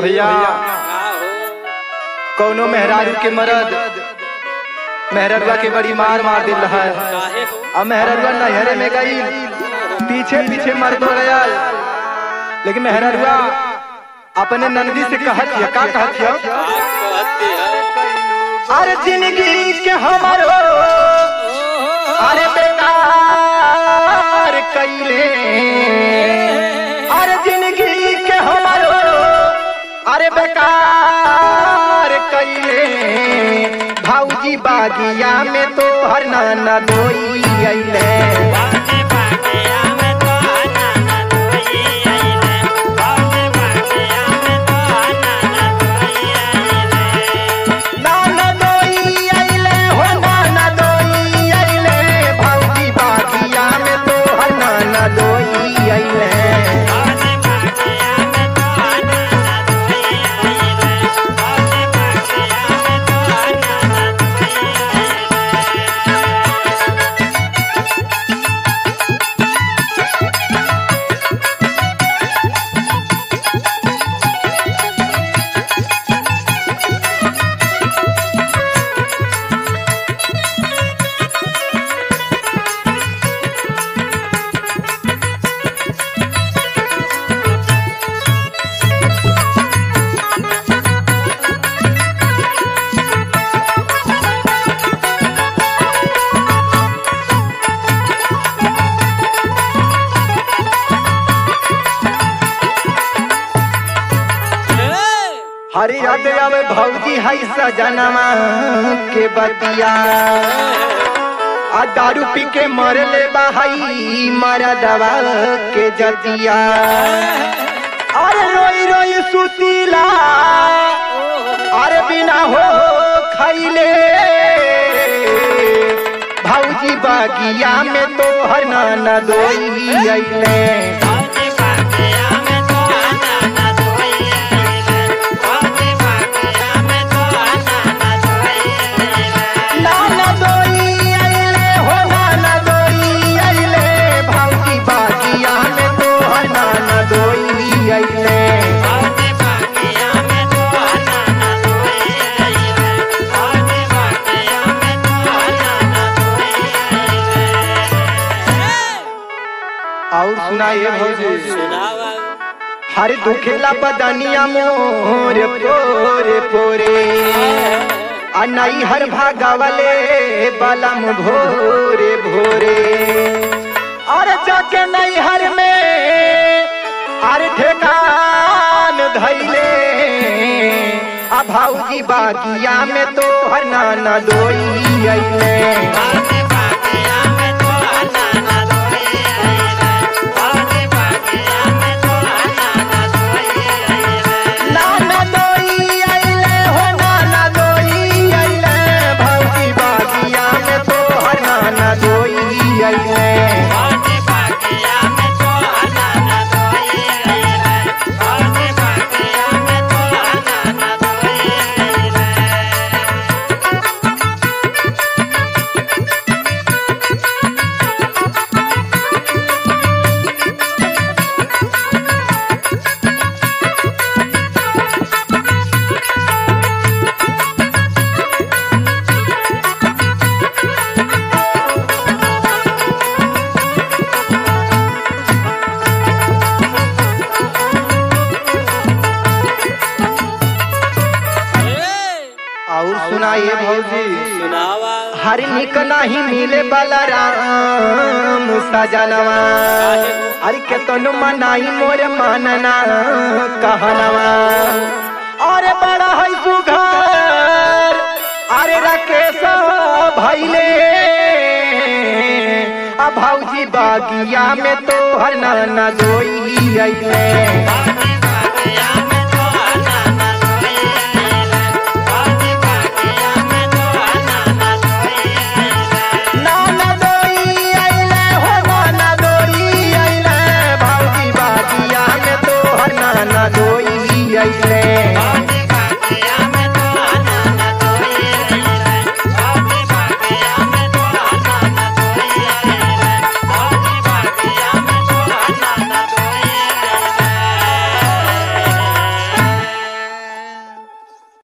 भैया कौनो मेहरारू के मरद मेहररुआ के बड़ी मार मार दिल है अब मेहररुआ नहरे में गई पीछे पीछे मर्द हो गया लेकिन मेहररुआ अपने नंदी से कहत हिया का कहत हिया अरे जिंदगी के हमारो अरे बेकार कैले अरे जिंदगी के हमारो अरे बेकार कैले भाऊजी बागिया में तो हर नाना दोई अइले नाना दोई अइले हो नाना दोई अइले भाऊजी बागिया में तो हर नाना दोई अइले हरी याद आवे भौजी है सजनवा के बतिया आ दारू पी के मरले बाहई मारा दवा के जतिया अरे रोई रोई सुतीला अरे बिना हो खैले भौजी बागिया में तो हर नाना दोई अइले नाना दोई अइले हो नाना दोई अइले भौजी बागिया में तो हर नाना दोई अइले और सुनाइए भौजी हर दुखेला बदनिया मोर पोरे पोरे आ नई हर भागावले बलम भोरे भोरे और जाके नई हर में अरे ठेकान धैले आ भाऊजी बागिया में तो हर नाना दोई अइले नाना दोई अइले हो नाना दोई अइले भाऊजी बागिया में तो हर नाना दोई अइले और सुनाइए भौजी हर निक नहीं मिले बलराम सजनवा अरे के तनु मनाई मोर मानना कहनवा अरे बड़ा है सुघर अरे राकेश भैले आ भौजी बागिया में तो हर नाना दोई अइले नाना दोई अइले हो नाना दोई अइले भौजी बागिया में तो हर नाना दोई अइले